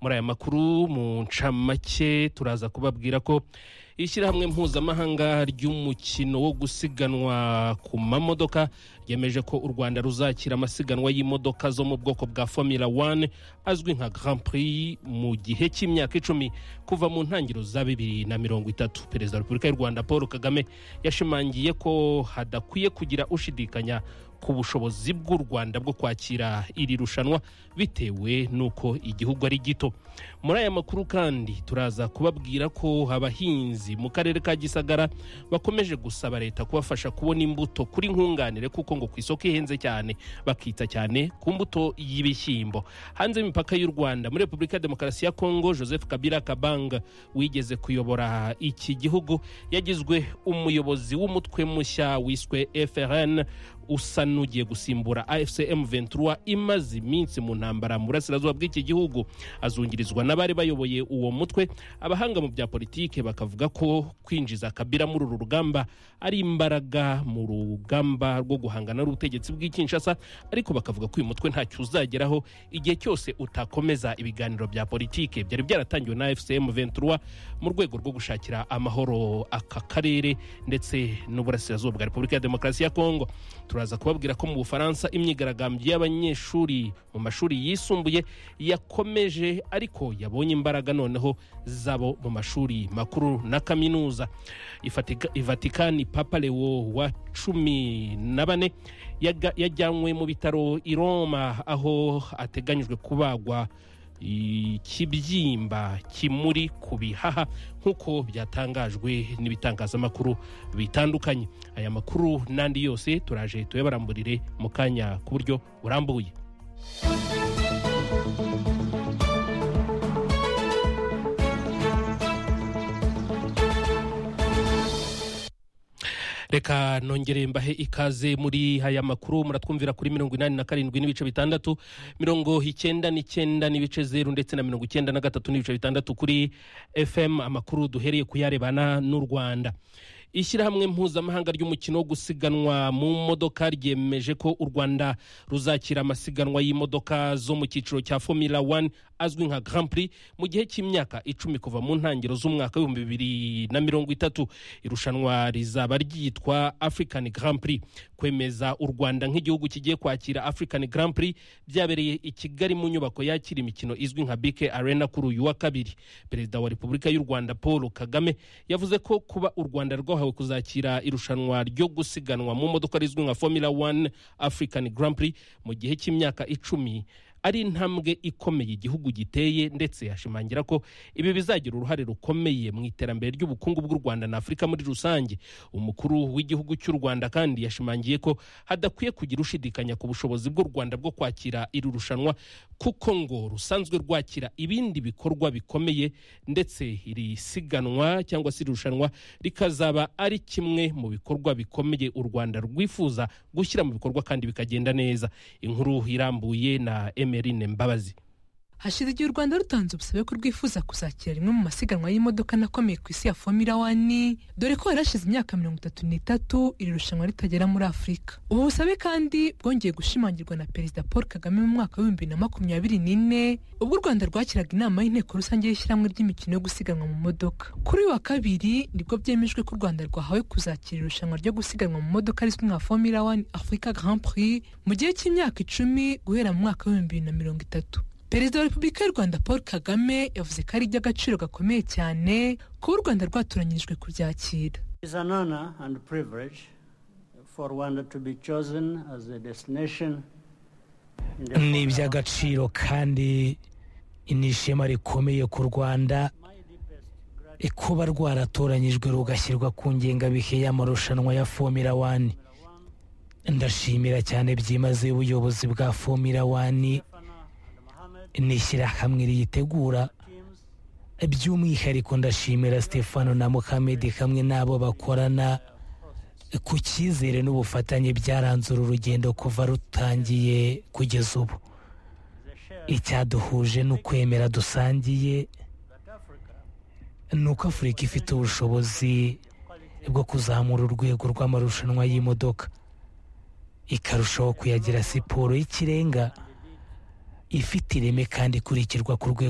muri aya makuru mu ncamake turaza kubabwira ko ishyirahamwe mpuzamahanga ry'umukino wo gusiganwa ku mamodoka ryemeje ko u rwanda ruzakira amasiganwa y'imodoka zo mu bwoko bwa formula 1 azwi nka grand prix mu gihe cy'imyaka icumi kuva mu ntangiriro za bibiri na mirongo itatu perezida wa repubulika y'u rwanda paul kagame yashimangiye ko hadakwiye kugira ushidikanya ku bushobozi bw'u rwanda bwo kwakira iri rushanwa bitewe n'uko igihugu ari gito muri aya makuru kandi turaza kubabwira ko abahinzi mu karere ka gisagara bakomeje gusaba leta kubafasha kubona imbuto kuri nkunganire kuko ngo ku isoko ihenze cyane bakita cyane ku mbuto y'ibishyimbo hanze y'imipaka y'u rwanda muri repubulika ya demokarasi ya kongo joseph kabila kabanga wigeze kuyobora iki gihugu yagizwe umuyobozi w'umutwe mushya wiswe frn usa n'ugiye gusimbura afcm 23 imaze iminsi mu ntambara mu burasirazuba bw'iki gihugu azungirizwa n'abari bayoboye uwo mutwe abahanga mu bya politike bakavuga ko kwinjiza kabira muri uru rugamba ari imbaraga mu rugamba rwo guhangana n'ubutegetsi bw'ikinshasa ariko bakavuga ko uyu mutwe ntacyo uzageraho igihe cyose utakomeza ibiganiro bya politike byari byaratangiwe na fcm 23 mu rwego rwo gushakira amahoro aka karere ndetse n'uburasirazuba bwa repubulika ya demokarasi ya kongo turaza kubabwira ko mu bufaransa imyigaragambyo y'abanyeshuri mu mashuri yisumbuye yakomeje ariko yabonye imbaraga noneho zabo mu mashuri makuru na kaminuza ivatikani papa lewo wa cumi na bane yajyanywe mu bitaro i roma aho ateganyijwe kubagwa ikibyimba kimuri ku bihaha nk'uko byatangajwe n'ibitangazamakuru bitandukanye aya makuru n'andi yose turaje tuyabaramburire mu kanya ku buryo burambuye reka nongere mbahe ikaze muri aya makuru muratwumvira kuri mirongo inani na karindwi n'ibice bitandatu mirongo icyenda n'icyenda n'ibice zeru ndetse na mirongo icyenda na gatatu n'ibice bitandatu kuri fm amakuru duhereye kuyarebana n'u rwanda ishyirahamwe mpuzamahanga ry'umukino wo gusiganwa mu modoka ryemeje ko u rwanda ruzakira amasiganwa y'imodoka zo mu cyiciro cya formula 1 azwi nka grand prix mu gihe cy'imyaka icumi kuva mu ntangiriro z'umwaka w'ibihumbi bibiri na mirongo itatu irushanwa rizaba ryitwa african grand prix kwemeza u rwanda nk'igihugu kigiye kwakira african grand prix byabereye i kigali mu nyubako yakira imikino izwi nka bike arena kuri uyu wa kabiri perezida wa repubulika y'u rwanda paul kagame yavuze ko kuba u rwanda rwa rwahawe kuzakira irushanwa ryo gusiganwa mu modoka rizwi nka formula 1 african grand prix mu gihe cy'imyaka icumi ari intambwe ikomeye igihugu giteye ndetse ashimangira ko ibi bizagira uruhare rukomeye mu iterambere ry'ubukungu bw'u rwanda na afurika muri rusange umukuru w'igihugu cy'u rwanda kandi yashimangiye ko hadakwiye kugira ushidikanya ku bushobozi bw'u rwanda bwo kwakira iri rushanwa kuko ngo rusanzwe rwakira ibindi bikorwa bikomeye ndetse iri siganwa cyangwa se iri rushanwa rikazaba ari kimwe mu bikorwa bikomeye u rwanda rwifuza gushyira mu bikorwa kandi bikagenda neza inkuru irambuye na emerine mbabazi hashize igihe u rwanda rutanze ubusabe ko rwifuza kuzakira rimwe mu masiganwa y'imodoka anakomeye ku isi ya fomira wani dore ko yarashize imyaka mirongo itatu n'itatu iri rushanwa ritagera muri afurika ubu busabe kandi bwongeye gushimangirwa na perezida paul kagame mu mwaka w'ibihumbi bibiri na makumyabiri n'ine ubwo u rwanda rwakiraga inama y'inteko rusange y'ishyirahamwe ry'imikino yo gusiganwa mu modoka kuri uyu wa kabiri nibwo byemejwe ko u rwanda rwahawe kuzakira irushanwa ryo gusiganwa mu modoka rizwi nka fomira wani afurika grand prix mu gihe cy'imyaka icumi guhera mu mwaka w'ibihumbi bibiri na mirongo itatu perezida wa repubulika y'u rwanda paul kagame yavuze ko ari iby'agaciro gakomeye cyane kuba u rwanda rwatoranyirijwe kubyakira ni iby'agaciro kandi ni ishema rikomeye ku rwanda kuba rwaratoranyijwe rugashyirwa ku ngengabihe y'amarushanwa ya fomira wani ndashimira cyane byimazeyo ubuyobozi bwa fomira wani ni ishyirahamwe riyitegura by'umwihariko ndashimira stefano na muhammed hamwe n'abo bakorana ku cyizere n'ubufatanye byaranze uru rugendo kuva rutangiye kugeza ubu icyaduhuje ni ukwemera dusangiye ni uko afurika ifite ubushobozi bwo kuzamura urwego rw'amarushanwa y'imodoka ikarushaho kuyagira siporo y'ikirenga ifite ireme kandi ikurikirwa ku rwego